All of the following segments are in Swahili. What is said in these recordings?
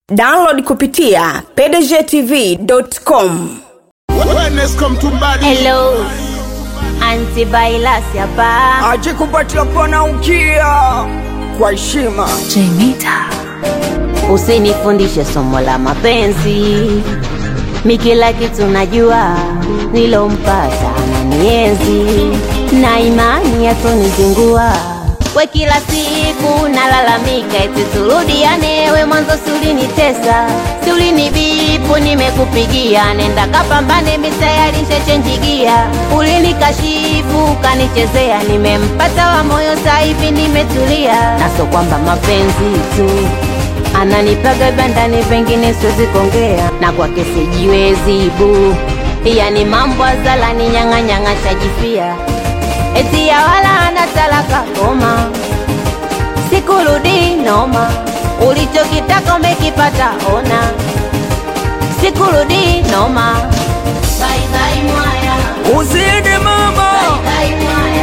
download kupitia pdgtv.com Wellness come to body. Hello, Auntie Bailas hapa. ajikupatia pana ukia kwa heshima Usinifundishe somo la mapenzi, mi kila kitu najua, nilompata ananienzi na imani yatonizingua. We kila siku nalalamika eti turudiane, we mwanzo si ulinitesa, si ulinibipu, nimekupigia nenda kapambane, mitayarishe chenjigia, ulinikashifu ukanichezea, nimempata wa moyo sasa hivi nimetulia, naso kwamba mapenzi tu ananipaga bandani, pengine siwezi kuongea na kwake sijiwezi bu, yani mambo azalani nyang'anyang'a shajifia eti ya wala ana talaka koma, sikurudi noma, ulichokitaka umekipata ona, sikurudi noma. Bye bye mwaya, uzidi mama bye mwaya,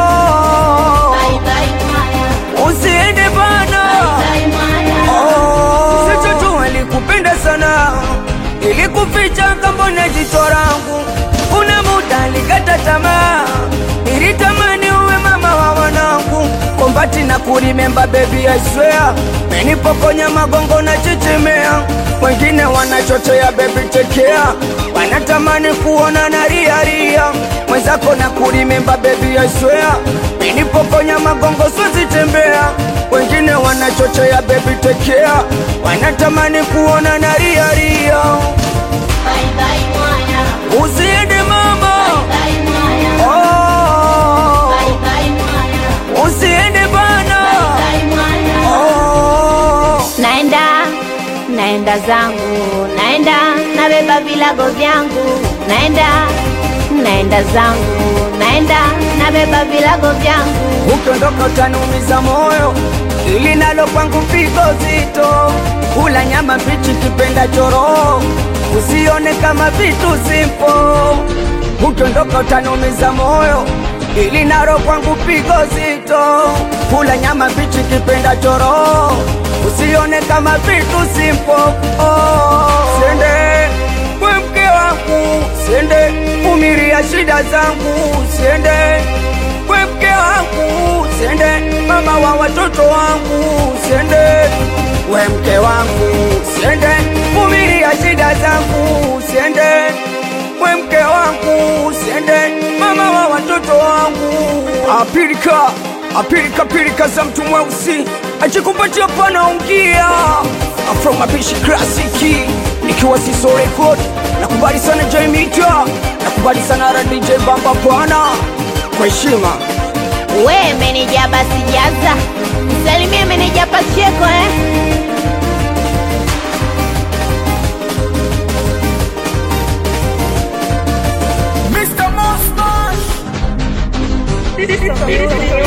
oh, bye bye mwaya, uzidi bana bye mwaya. oh. Sichotu ilikupenda sana ilikuficha kambona jicho langu kuna muda likata tamaa ilitamani uwe mama wa wanangu kombati na kurimemba bebi I swear menipokonya magongo na chichimea wengine wanachochea bebi tekea wanatamani kuona na riaria mwenzako na kurimemba bebi I swear menipokonya magongo swazitembea wengine wanachochea bebi tekea wanatamani kuona na riaria Bye bye mwaya, uzidi mama bye mwaya, oh, bye bye mwaya, uzidi bana bye mwaya. oh. naenda naenda zangu naenda nabeba vilago vyangu naenda naenda zangu naenda nabeba vilago vyangu ukiondoka utanumiza moyo ili nalo kwangu pigo zito kula nyama mbichi kipenda choro usione kama vitu simpo ukiondoka utanumiza moyo ili nalo kwangu pigo zito kula nyama mbichi kipenda choro usione kama vitu simpo oh. siende we mke wangu siende umiria shida zangu siende we mke wangu siende mama wa watoto wangu siende we mke wangu siende vumilia shida zangu siende we mke wangu siende mama wa watoto wangu apilika apilika pilika za mtu mweusi ajikupatia panaungia afro mapishi klasiki nikiwa siso record nakubali sana jaimita nakubali sana radj bamba pana kwa heshima we meneja basi jaza msalimie meneja pacheko eh? Mr. Mustache.